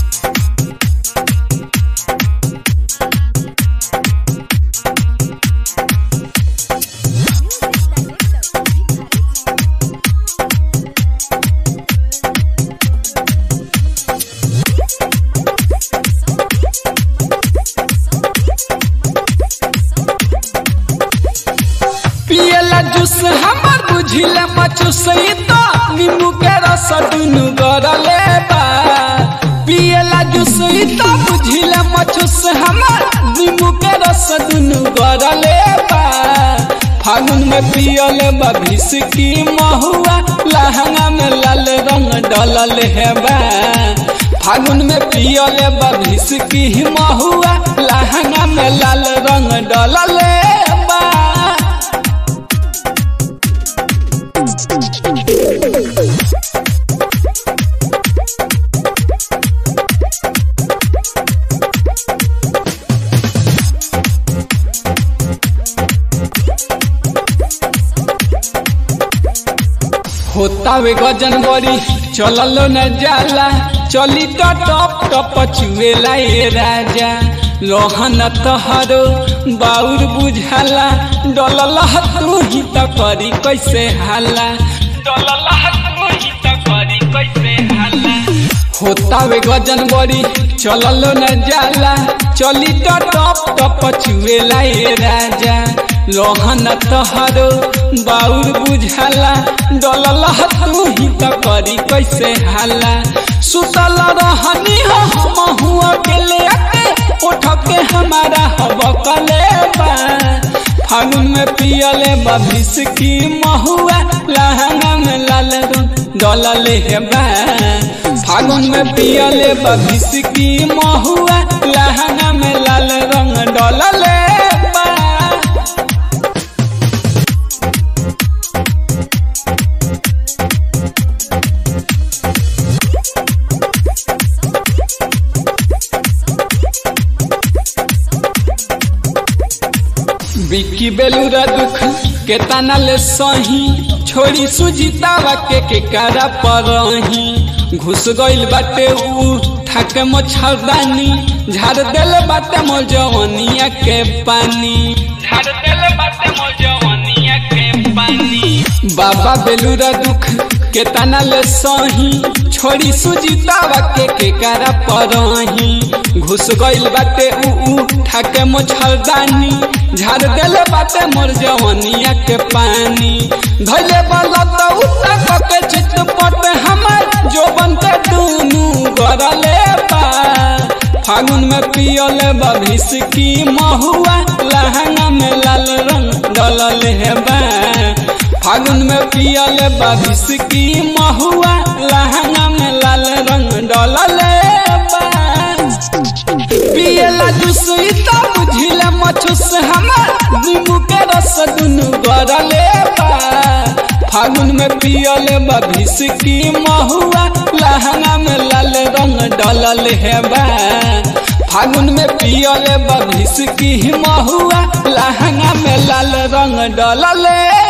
पियला जूस हमर बुझिला मचूस ई तो नींबू के रस दुनु गरले बा पियला जूस ई तो बुझिला मचूस हमर नींबू के रस दुनु गरले बा फागुन में पियले बा की महुआ लहंगा में लाल रंग डलल है बा फागुन में पियले बा की महुआ लहंगा में लाल रंग डलल बा होतावे गजन बड़ी चललो न जाला चली तो टप टप चुएला ए राजा लोहन तहरो बाउर बुझाला डलल तू ही त करी कैसे हाला डलल तू ही त करी कैसे हाला होतावे गजन बड़ी चललो न जाला चली तो टप टप चुएला ए राजा लोहन तहरो बाउर बुझाला डलल तू ही त करी कैसे हाला सुतल रहनी हो हम हुआ के ले आके उठ के हमारा हब कले बा फागुन में पियले बभिस की महुआ लहंगा में लाल डलले है बा फागुन में पियले बभिस की महुआ लहंगा में लाल रंग डलले बा बिक्की बेलूरा दुख के तनल सही छोड़ी सुजीतावा के के कारा परही घुस गइल बाटे उ ठाके मच्छरदानी झाड़ देल बाटे मोर जवनिया के पानी झाड़ देल बाटे मोर जवनिया के पानी बाबा बेलूरा दुख के तनल सही छोड़ी सुजीतावा के के कारा परही घुस गइल बाटे उ उ ठाके मच्छरदानी झाड़ देले बाटे मोर जवनिया के पानी धैले वाला तो उठा के चितपट हमर जोबन के दुनु गरले बा फागुन में पियले बभिस की महुआ लहंगा में लाल रंग डलल है बा फागुन में पियले बभिस की महुआ लहंगा में लाल रंग डलल बा पियला जूस इता बुझिला मचूस हमर नींबू के रस दुनु गरले बा फागुन में पियले बभिस की महुआ लहंगा में लाल रंग डलल है बा फागुन में पियले बभिस की महुआ लहंगा में लाल रंग डलल